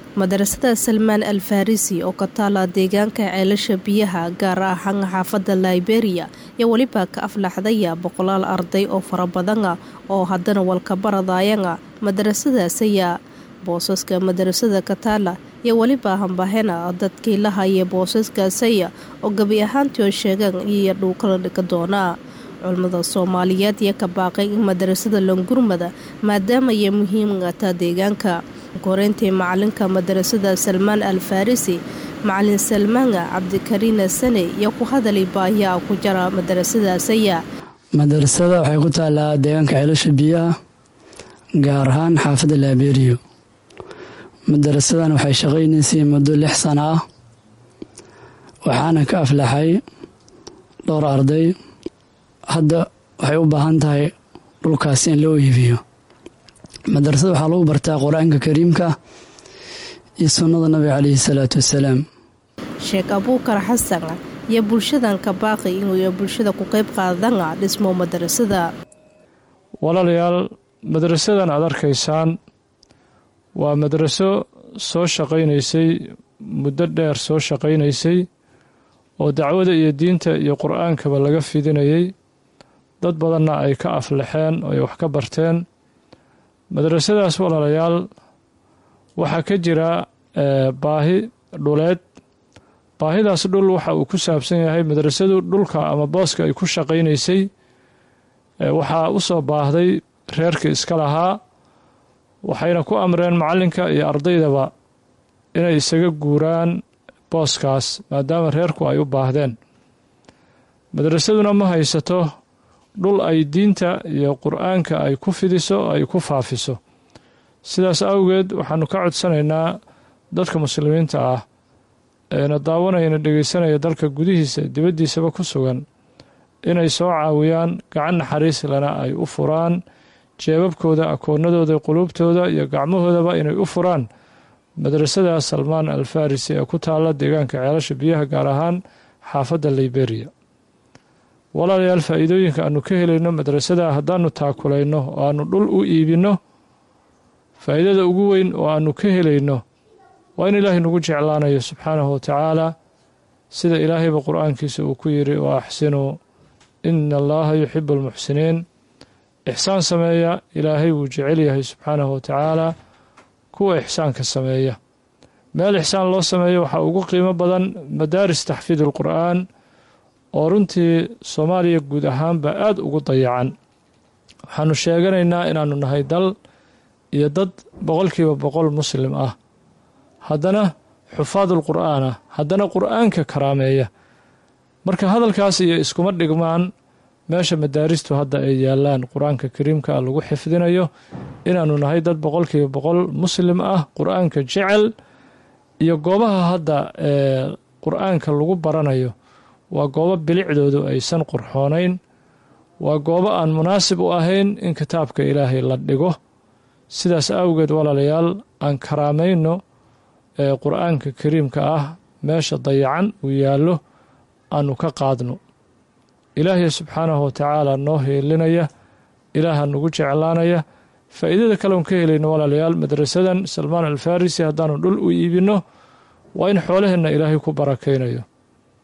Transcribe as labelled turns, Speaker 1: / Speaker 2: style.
Speaker 1: madarasada salmaan al farisi oo ka taala deegaanka ceelasha biyaha gaar ahaan xaafada liberia iyo weliba ka aflaxdaya boqolaal arday oo fara badana oo haddana walkabaradayana madarasadaasaya boosaska madarasada kataala iyo weliba hambahena dadkii la haya boosaskaasaya oo gebi ahaantii oo sheegaan iyo dhuukala dhika doonaa culimada soomaaliyeed iyo ka baaqay in madarasada longurmada maadaamaya muhiimata deegaanka koreyntii macalinka madarasada salmaan al farisi macalin salmaana cabdikariina sane iyo ku hadalay baahiyaa ku jara madarasadaasaya
Speaker 2: madarasada waxay ku taalaa deegaanka ceelasha biyaha gaar ahaan xaafadda laaberiyo madarasadan waxay shaqaynaysay muddo lix sano ah waxaana ka aflaxay dhowr arday hadda waxay u baahan tahay dhulkaas in loo iibiyo madarasada waxaa lagu bartaa qur-aanka kariimka iyo sunnada nabiga caleyhi salaatu wasalaam
Speaker 1: sheekh abuukar xasan iyo bulshadan ka baaqi inuu bulshada ku qayb qaadana dhismo madarasada
Speaker 3: walaalayaal madarasadan aad arkaysaan waa madraso soo shaqaynaysay muddo dheer soo shaqaynaysay oo dacwada iyo diinta iyo qur-aankaba laga fidinayay dad badanna ay ka aflaxeen oo ay wax ka barteen madrasadaas walaalayaal waxaa ka jira baahi dhuleed baahidaas dhul waxa uu ku saabsan yahay madrasadu dhulka ama booska ay ku shaqaynaysay waxaa u soo baahday reerkii iska lahaa waxayna ku amreen macallinka iyo ardaydaba inay isaga guuraan booskaas maadaama reerku ay u baahdeen madrasaduna ma haysato dhul ay diinta iyo qur-aanka ay ku fidiso oo ay ku faafiso sidaas awgeed waxaanu ka codsanaynaa dadka muslimiinta ah eena daawanayana dhegaysanaya dalka gudihiisa dibaddiisaba ku sugan inay soo caawiyaan gacan naxariis lena ay u furaan jeebabkooda akoonadooda quluubtooda iyo gacmahoodaba inay u furaan madrasada salmaan al farisi ee ku taalla deegaanka ceelasha biyaha gaar ahaan xaafadda liberia walaalayaal faa'iidooyinka aanu ka helayno madrasada haddaanu taakulayno oo aanu dhul u iibinno faa'iidada ugu weyn oo aanu ka helayno waa in ilaahay nagu jeclaanayo subxaanahu wa tacaala sida ilaahayba qur-aankiisa uu ku yidhi wa axsinuu ina allaha yuxibu almuxsiniin ixsaan sameeya ilaahay wuu jecel yahay subxaanahu wa tacaala kuwa ixsaanka sameeya meel ixsaan loo sameeyo waxaa ugu qiimo badan madaaris taxfiid alqur'aan oo runtii soomaaliya guud ahaanba aada ugu dayacan waxaanu sheeganaynaa inaanu nahay dal iyo dad boqolkiiba boqol muslim ah haddana xufaadul qur'aan ah haddana qur'aanka karaameeya marka hadalkaas iyo iskuma dhigmaan meesha madaaristu hadda ay yaalaan qur-aanka kariimka lagu xifdinayo inaanu nahay dad boqolkiiba boqol muslim ah qur-aanka jecel iyo goobaha hadda ee qur-aanka lagu baranayo waa goobo bilicdoodu aysan qurxoonayn waa goobo aan munaasib u ahayn in kitaabka ilaahay la dhigo sidaas awgeed walaalayaal aan karaamayno ee qur-aanka kariimka ah meesha dayacan uu yaallo aanu ka qaadno ilaahay subxaanahu wa tacaala noo heelinaya ilaaha nagu jeclaanaya faa'iidada kaleon ka helayno walaalayaal madrasadan salmaan al farisi haddaanu dhul u iibinno waa in xoolaheenna ilaahay ku barakaynayo